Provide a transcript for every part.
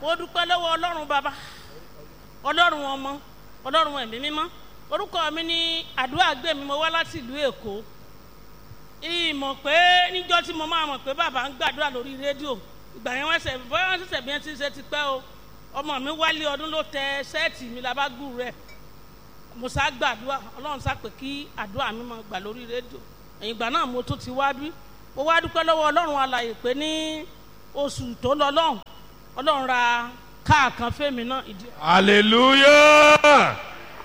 mo dúpẹ́ lọ́wọ́ ọlọ́run bàbá ọlọ́run ọmọ ọlọ́run ẹ̀mí mímọ́ orúkọ mi ní àdúrà gbé mi mo wá láti ìlú èkó ìmọ̀ pé níjọ́ tí mo máa mọ̀ pé bàbá ń gbàdúrà lórí rédíò ìgbà yẹn wọ́n ṣẹ̀ bóyá wọ́n ṣẹ̀ṣẹ̀ bí wọ́n ti ṣe ti pẹ́ o ọmọ mi wálé ọdún ló tẹ ṣẹ́ẹ̀tì mi labágùn rẹ̀ mo sá gbàdúrà ọlọ́run sá pé kí àdúrà mi máa gbà lórí rédíò ẹ̀yìn ìgbà náà mo tún ti wá bí mo wá dúpẹ́ lọ́wọ́ ọlọ́run alàyè pé ní oṣù tó lọ lọ́hùn ọlọ́run ra káà kan fẹ́mi náà ìdí Hallelujah.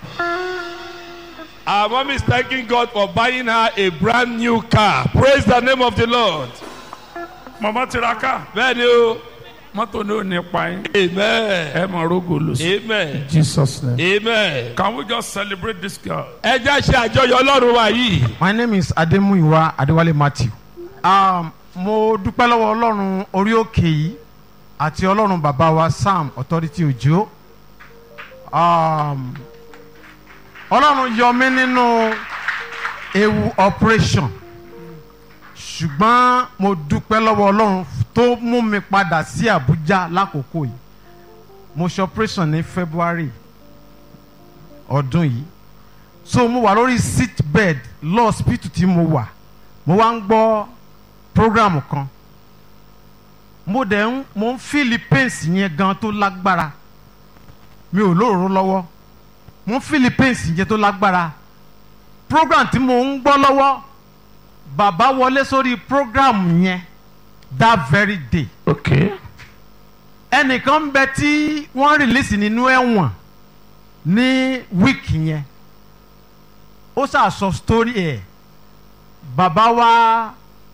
Our mom is thanking God for buying her a brand new car. Praise the name of the Lord. mọ̀mọ́ tiraka Bẹ́ẹ̀ni o. mọ́tò ní ò ní pa yín Amen. ẹ mọ̀ rogo lò sí. Amen. Jesus name. Amen. Can we just celebrate this girl? Ẹ jẹ́ ṣe àjọyọ̀ Ọlọ́run wa yìí. My name is Ademuyiwa Adewale Matthew. Um, mo dúpẹ́ lọ́wọ́ Ọlọ́run orí òkè yìí àti Ọlọ́run bàbá wa Sam Authority Òjò. Um, Ọlọ́run yọ mí nínú ewu operation ṣùgbọ́n mo dúpẹ́ lọ́wọ́ Ọlọ́run tó mú mi padà sí Abuja lákòókò yìí. Mo ṣe operation ní February ọdún yìí so mo wà lórí sick bed lọ hospital tí mo wà mo wá ń gbọ́ program kan mo dẹ̀ ń mo ń feel pains yẹn gan tó lágbára mi ò lóòró lọ́wọ́ mo ń feel pains yẹn tó lágbára program tí mo ń gbọ́ lọ́wọ́ bàbá wọlé sórí program yẹn that very day Okay. ẹnìkan ń bẹ tí wọ́n release nínú ẹ̀wọ̀n ní wíìkì yẹn ó ṣàṣọ story ẹ̀ bàbá wa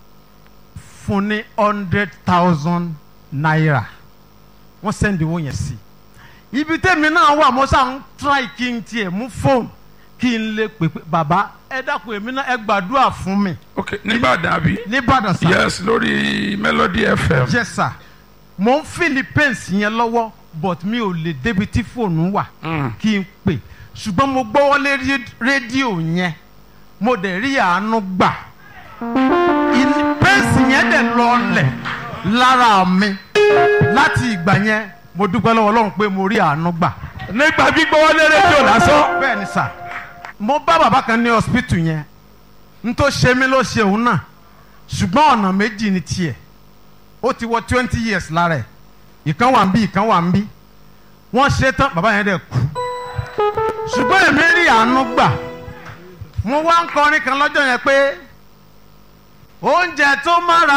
fún ní hundred thousand naira wọ́n sẹ́ndì owó yẹn sí ibi tẹ́mi náà wà mo ṣáà ń try kí n tiẹ̀ mú fóònù kí n lè pè pé bàbá ẹ dákun èmi náà ẹ gbàdúrà fún mi Okay. Nìbàdàn àbí? nìbàdàn sá Yes lórí Melody FM. yes sir mo ń philippines yẹn lọ́wọ́ but mi ò lè débi tí fóònù wà Mm. kí n pè ṣùgbọ́n mo gbọ́wọ́lé rí- rédíò yẹn mo dẹ̀ rí àánú gbà In- pẹ́ǹsì yẹn dẹ̀ lọlẹ̀ lára mi láti ìgbà yẹn mo dúpẹ́ lọ́wọ́ ọlọ́run pé mo rí àánú gbà Nígbà gbígbọ́ wọlé rédíò lásán. bẹ́ẹ̀ ni sà mo bá bàbá kan ní hospital yẹn n tó ṣe mí ló ṣe òun náà ṣùgbọ́n ọ̀nà méjì ni tiẹ̀ ó ti wọ twenty years lára ẹ̀ ìkan wà ń bí ìkan wà ń bí wọ́n ṣe tán bàbá yẹn dẹ̀ kú ṣùgbọ́n èmi rí àánú gbà mo wá ń kọrin kan lọ́jọ́ yẹn pé oúnjẹ tó mára